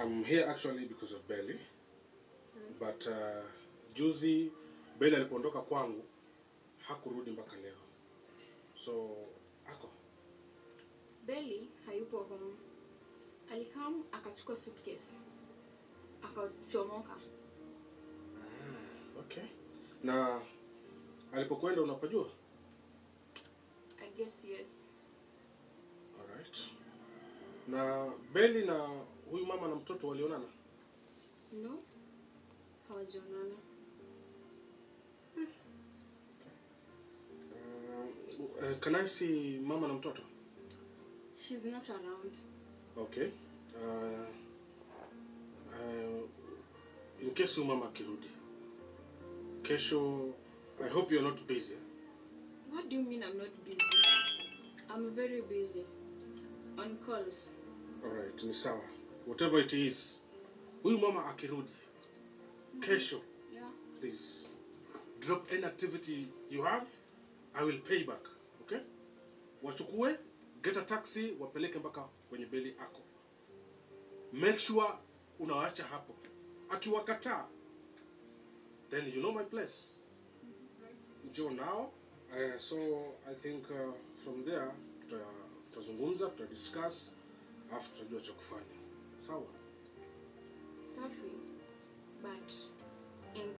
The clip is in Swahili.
I'm here actually because of Belly. But uh, juzi Belly alipoondoka kwangu hakurudi mpaka leo. So ako Belly hayupo home. Alikam akachukua suitcase. Akachomoka. okay. Na alipokwenda unapajua? I guess yes. Alright. Na Belly na huyu mama na mtoto walionana? No. Hawajaonana. Uh, uh, can I see mama na mtoto? She's not around. Okay. Uh, uh, in case huyu mama akirudi kesho, I hope you're not busy. What do you mean I'm not busy? I'm very busy. On calls. Alright, ni sawa. Whatever it is, huyu mama akirudi kesho, Yeah. please drop any activity you have, I will pay back. Okay? Wachukue, get a taxi, wapeleke mpaka kwenye beli ako. Make sure unawaacha hapo. Akiwakataa, then you know my place. Njoo nao. Uh, so I think uh, from there tuta- tutazungumza, tutadiscuss, alafu tutajua cha kufanya. Sawa? Safi. But in